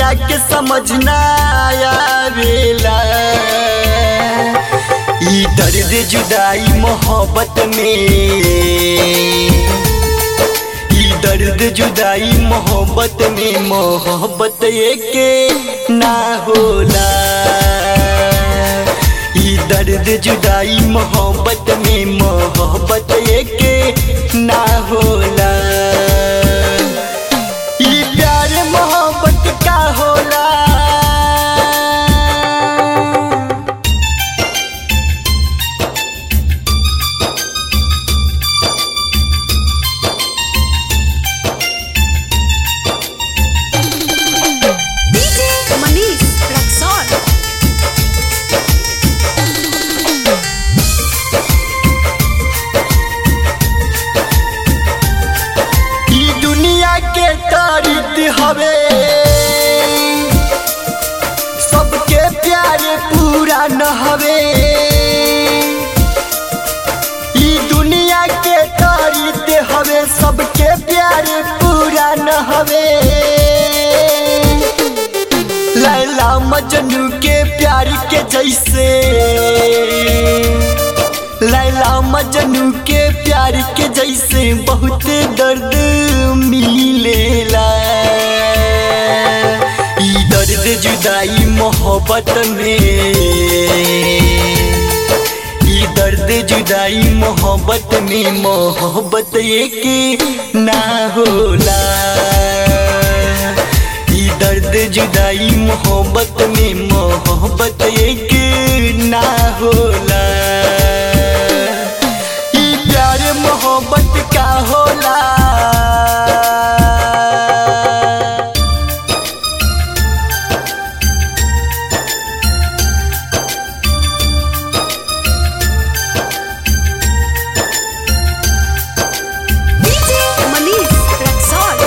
दुनिया के समझना आवेला ई दर्द जुदाई मोहब्बत में ई दर्द जुदाई मोहब्बत में मोहब्बत के ना होला ई दर्द जुदाई मोहब्बत में मोहब्बत के ना होला ई प्यार मोहब्बत का होला DJ Manish Raxon. ई दुनिया के तारीफ हवे सबके प्यार पूरा न हवे ई दुनिया के तारीफ हवे सबके प्यार पूरा न हवे लैला मजनू के प्यार के जैसे लैला मजनू के प्यार के जैसे बहुत दर्द मिलेला ई दर्द जुदाई मोहब्बत में ई दर्द जुदाई मोहब्बत में मोहब्बत एक ना होला ई दर्द जुदाई मोहब्बत में मोहब्बत एक ना होला ई प्यार मोहब्बत का होला DJ Manish Raxon.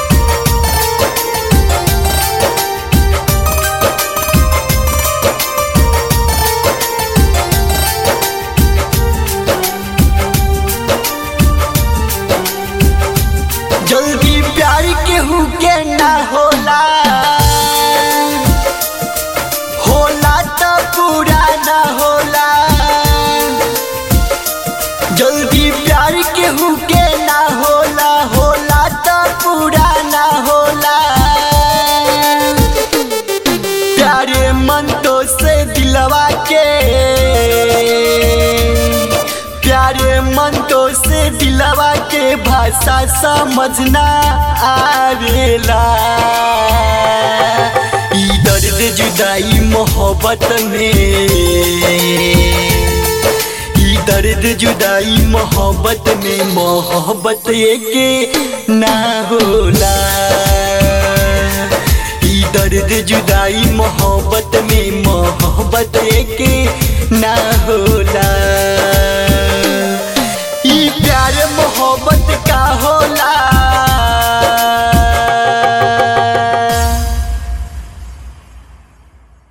जल्दी प्यार केहू के ना होला होला तो पूरा ना होला जल्दी प्यार केहू के ना होला होला तो पूरा ना होला प्यारे मन तो से दिलवा के प्यारे मन तो से दिलवा के भाषा समझना आवेला ई दर्द जुदाई मोहब्बत में ई दर्द जुदाई मोहब्बत में मोहब्बत के ना होला ई दर्द जुदाई मोहब्बत में मोहब्बत के ना